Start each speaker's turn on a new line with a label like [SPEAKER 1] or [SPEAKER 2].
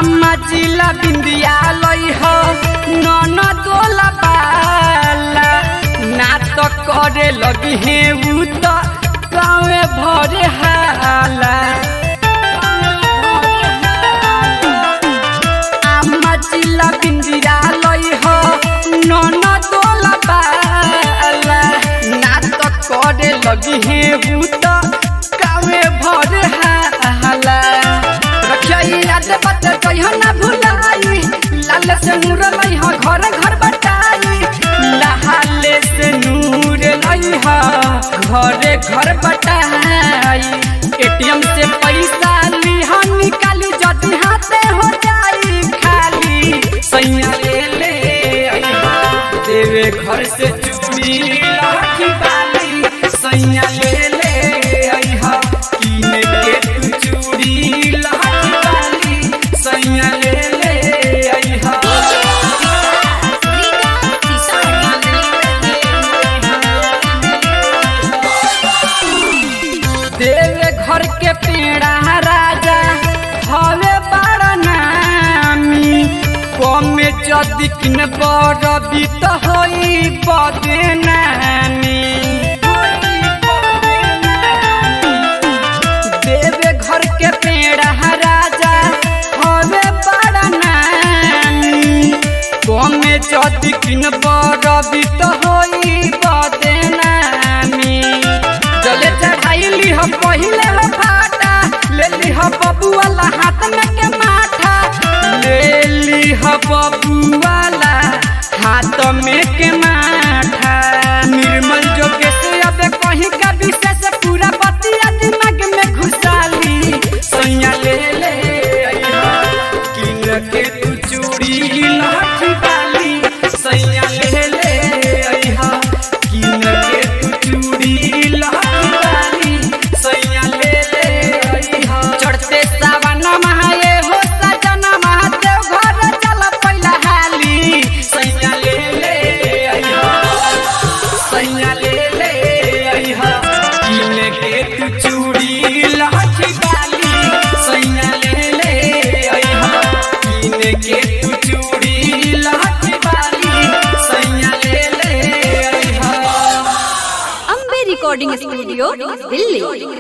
[SPEAKER 1] आमा जिला बिंदिया लई हो नन दोला बाला ना तो करे लगी है उ तो गाँवे भरे हाला आमा जिला बिंदिया लई हो नन दोला बाला ना तो करे लगी है उ तो गाँवे भरे हाला रखिया याद बत कहियो ना भुलाई लाल से नूर लई हो घर घर बटाई लहाले से नूर लई हो घरे घर बटाई एटीएम से पैसा ली हो निकाली जदी हाथे हो जाई खाली सैया ले ले अइहा देवे घर से चूड़ी लाठी बाली सैया ले ले अइहा कीने के तू चूड़ी लाठी बाली सैया ले ले अइहा देवे घर के पेड़ा राजा हवे बड़ा नामी कमे जदि किन बरबी त होई बदनामी देवे घर के पेड़ा राजा हवे बड़ा नामी कमे जदि किन बरबी त होई बदनामी जले चढ़ाई ली हम पहिले हो फाटा ले ली हम बबुआला हाथ में के माठा ले ली हम बबुआला हाथ में के माठा निर्मल जोगे से अब कहीं का विशेष पूरा बतिया दिमाग में घुसाली सैया ले ले अइहा किन के तू चूड़ी लाठी बाली सैया ले ले अइहा किन के तू चूड़ी लाठी बाली सैया ले ले अइहा चढ़ते सावन महाये हो सजन महादेव घर चल पहिला हाली सैया ले ले अइहा सैया ले ले अइहा किन के तू चूड़ी लाठी बाली सैया ले ले अइहा किन के तू चूड़ी लाठी बाली सैया ले ले अइहा
[SPEAKER 2] अम्बे रिकॉर्डिंग स्टूडियो दिल्ली